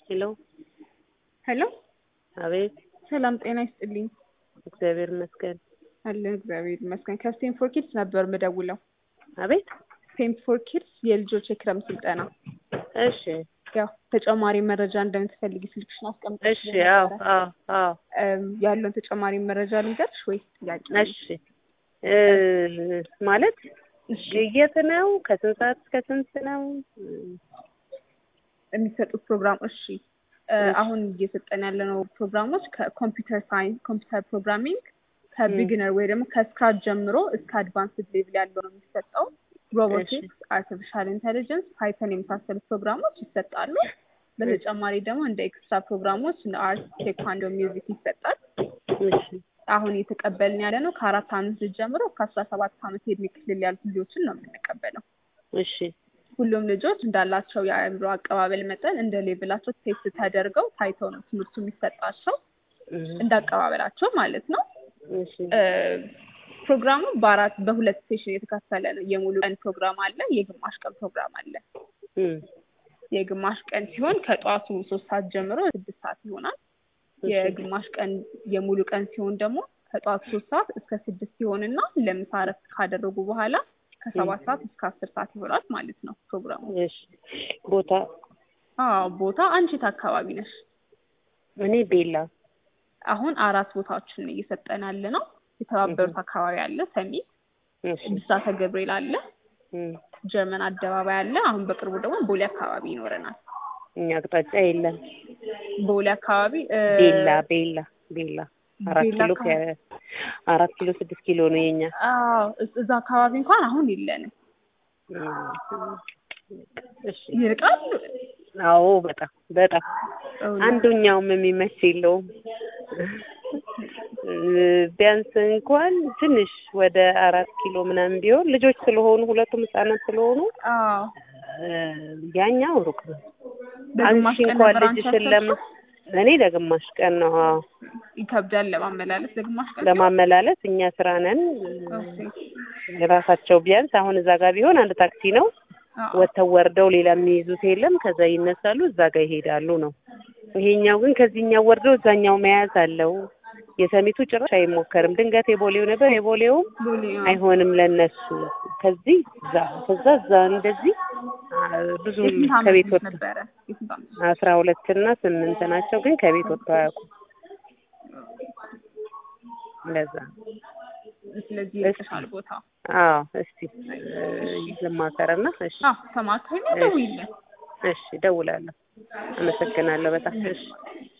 ሄሎ ሄሎ አቤት ሰላም ጤና ይስጥልኝ። እግዚአብሔር ይመስገን። አለን እግዚአብሔር ይመስገን። ከስቴም ፎር ኪድስ ነበር ምደውለው። አቤት ስቴም ፎር ኪድስ የልጆች የክረምት ስልጠና። እሺ ያው ተጨማሪ መረጃ እንደምትፈልጊ ስልክሽን አስቀምጠሽ እሺ አዎ አዎ አዎ እም፣ ያለውን ተጨማሪ መረጃ ልንገርሽ ወይስ ጥያቄ? እሺ እ ማለት የት ነው? ከስንት ሰዓት እስከ ስንት ነው? የሚሰጡት ፕሮግራም እሺ እ አሁን እየሰጠን ያለነው ፕሮግራሞች ከኮምፒውተር ሳይንስ ኮምፒውተር ፕሮግራሚንግ ከቢግነር ወይ ደግሞ ከስክራች ጀምሮ እስከ አድቫንስድ ሌቭል ያለው ነው የሚሰጠው። ሮቦቲክስ፣ አርቲፊሻል ኢንቴሊጀንስ፣ ፓይተን የመሳሰሉት ፕሮግራሞች ይሰጣሉ። በተጨማሪ ደግሞ እንደ ኤክስትራ ፕሮግራሞች እንደ አርት፣ ቴኳንዶ፣ ሚውዚክ ይሰጣል። እሺ አሁን እየተቀበልን ያለ ነው ከአራት አመት ልጅ ጀምሮ እስከ አስራ ሰባት አመት የእድሜ ክልል ያሉ ልጆችን ነው የምንቀበለው። እሺ ሁሉም ልጆች እንዳላቸው የአእምሮ አቀባበል መጠን እንደ ሌቭላቸው ቴስት ተደርገው ታይተው ነው ትምህርቱ የሚሰጣቸው እህ፣ እንደ አቀባበላቸው ማለት ነው። እሺ እ ፕሮግራሙ በአራት በሁለት ሴሽን የተከፈለ ነው። የሙሉ ቀን ፕሮግራም አለ፣ የግማሽ ቀን ፕሮግራም አለ። እም፣ የግማሽ ቀን ሲሆን ከጠዋቱ ሶስት ሰዓት ጀምሮ ስድስት ሰዓት ይሆናል። የግማሽ ቀን የሙሉ ቀን ሲሆን ደግሞ ከጠዋቱ ሶስት ሰዓት እስከ ስድስት ይሆንና ለምሳ እረፍት ካደረጉ በኋላ ከሰባት ሰዓት እስከ አስር ሰዓት ይሆናል ማለት ነው ፕሮግራሙ። እሺ ቦታ አዎ ቦታ አንቺ የት አካባቢ ነሽ? እኔ ቤላ አሁን አራት ቦታዎችን እየሰጠን ያለ ነው። የተባበሩት አካባቢ አለ፣ ሰሚት፣ እሺ ብስራተ ገብርኤል አለ፣ እም፣ ጀርመን አደባባይ አለ። አሁን በቅርቡ ደግሞ ቦሌ አካባቢ ይኖረናል። እኛ አቅጣጫ የለም። ቦሌ አካባቢ እ፣ ቤላ ቤላ ቤላ አራት ቤላ ኪሎ አካባቢ- ከ አራት ኪሎ ስድስት ኪሎ ነው የኛ። አዎ እስ- እዛ አካባቢ እንኳን አሁን የለንም። እም፣ እሺ ይርቃል። አዎ በጣም በጣም እውነት። አንዱኛውም የሚመች የለውም። እ፣ ቢያንስ እንኳን ትንሽ ወደ አራት ኪሎ ምናምን ቢሆን ልጆች ስለሆኑ ሁለቱም ህጻናት ስለሆኑ አዎ እ፣ ያኛው ሩቅ ነው። በግማሽ አንቺ ቀን እንኳን ነበር አንቺ ልጅሽን ለማ ያሰብሽው? እኔ ለግማሽ ቀን ነው አዎ ይከብዳል ለማመላለስ ለግማሽ ቀን ለማመላለስ እኛ ስራ ነን። ኦኬ። የራሳቸው ቢያንስ አሁን እዛ ጋር ቢሆን አንድ ታክሲ ነው አዎ። ወጥተው ወርደው ሌላ የሚይዙት የለም። ከዛ ይነሳሉ እዛ ጋር ይሄዳሉ ነው። ይሄኛው ግን ከዚህኛው ወርደው እዛኛው መያዝ አለው። የሰሚቱ ጭራሽ አይሞከርም። ድንገት የቦሌው ነበር የቦሌውም ቦሌ አዎ። አይሆንም ለነሱ ከዚህ እዛ ከዛ እዛ እንደዚህ አ፣ ብዙ የስንት ዓመት ከቤት ልጅ ወጥ ነበረ? የስንት ዓመት? አስራ ሁለት እና ስምንት ናቸው ግን ከቤት ወጥተው አያውቁም። እንደዛ ስለዚህ እሺ። ይርቅሻል ቦታ። አዎ እስቲ ልማከርና እሺ አዎ ተማከሪ ደውይልን። እሺ እደውላለሁ። አመሰግናለሁ በጣም እሺ